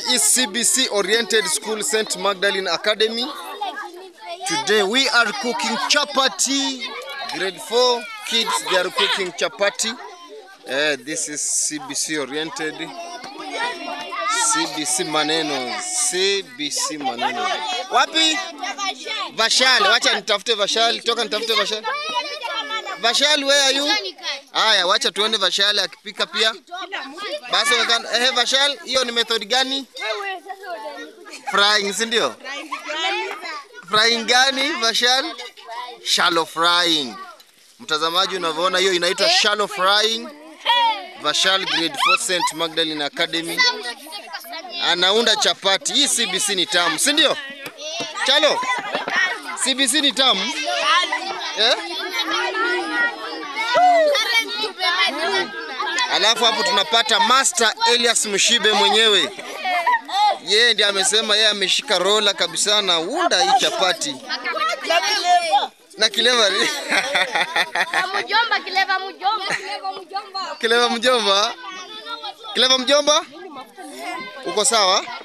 is CBC Oriented School St. Magdalene Academy. Today we are cooking chapati. Grade 4 kids, they are cooking chapati. Uh, this is CBC Oriented. CBC maneno. CBC maneno. Wapi? Vashal. Wacha nitafute Vashal. Toka nitafute Vashal. Vashal, where are you? Haya, wacha tuende Vashal akipika pia. Basi wakana, eh, Vashal, hiyo ni method gani? Frying, si ndio? Frying gani Vashal? Shallow frying. Mtazamaji unavyoona hiyo inaitwa shallow frying. Vashal grade 4 St. Magdalene Academy. Anaunda chapati. Hii CBC ni tamu, si ndio? Chalo. CBC ni tamu? Eh? Alafu hapo tunapata Master Elias Mshibe mwenyewe. Yeye ndiye amesema yeye ameshika rola kabisa na unda hii chapati na kileva Mjomba, kileva mjomba. Kileva mjomba. kileva mjomba, kileva mjomba, uko sawa?